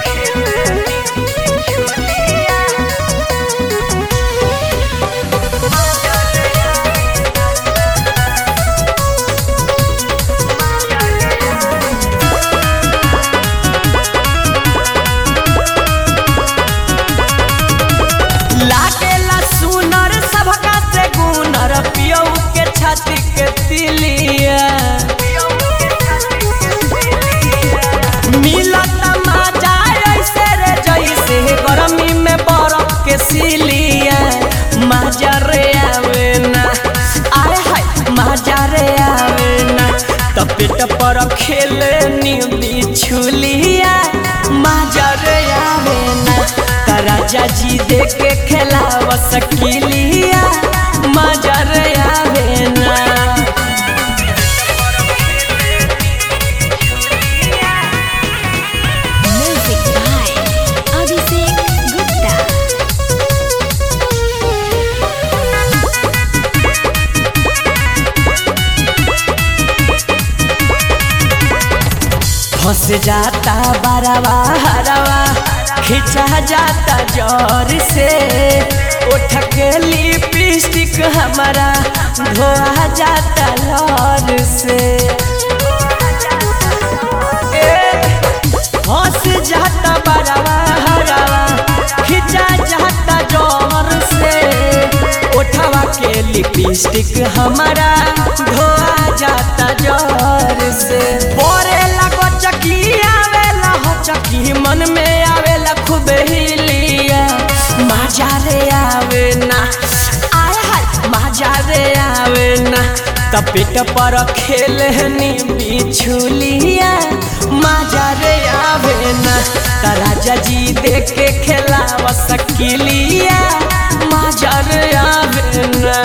लागेला सुनर सबका से गुनर पियौ के छाती के तिलिया मिलत मजा ऐसे रे जैसे गरमी में बरफ के सिलिया मजा रे आवे ना आय हाय मजा रे आवे ना त पेट पर खेले नी बिछुलिया मजा रे आवे ना त राजा जी देख के खेलाव सकिलिया मजा रे आवे ना Music by Abhishek Gupta. फंस जाता बरवा हरवा खिंचा जाता जोर से उठ के लिपस्टिक हमारा धोआ जाता लौर से ए, फंस जाता बरवा हरवा खिंचा जाता जोर से उठवा के लिपस्टिक हमारा धोआ जाता जोर से बोरे लगो चकी आवेला हो चकी मन में आवेला खूब हिलिया मजा रे आवे ना आय हाय मजा रे आवे ना त पेट पर खेलनी बिछुलिया मजा रे आवे ना त राजा जी देख के खेलाव सकिलिया मजा रे आवे ना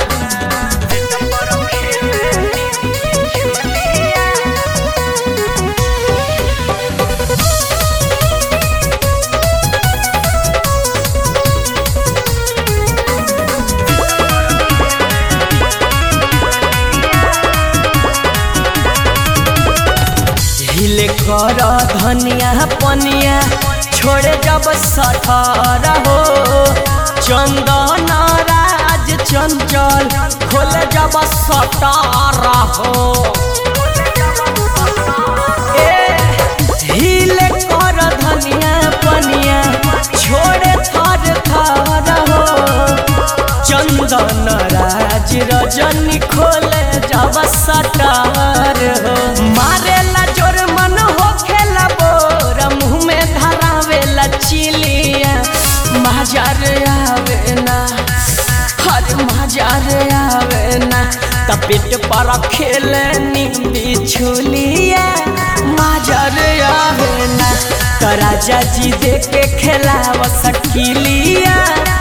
हिले कर धनिया पनिया छोड़े जब सठर हो चंदन राज चंचल खोले जब सटर हो ए, हिले कर धनिया पनिया छोड़े थर थर हो चंदन राज रजनी खोले जब सटर हो मारेला जोर मन हो खेला बोर मुँह में धरावेला चिलिया मजार आवे ना हर मजार आवे ना त पेट पर खेले नींदी छुलिया मजार आवे ना त राजा जी देख के खेलाव सकिलिया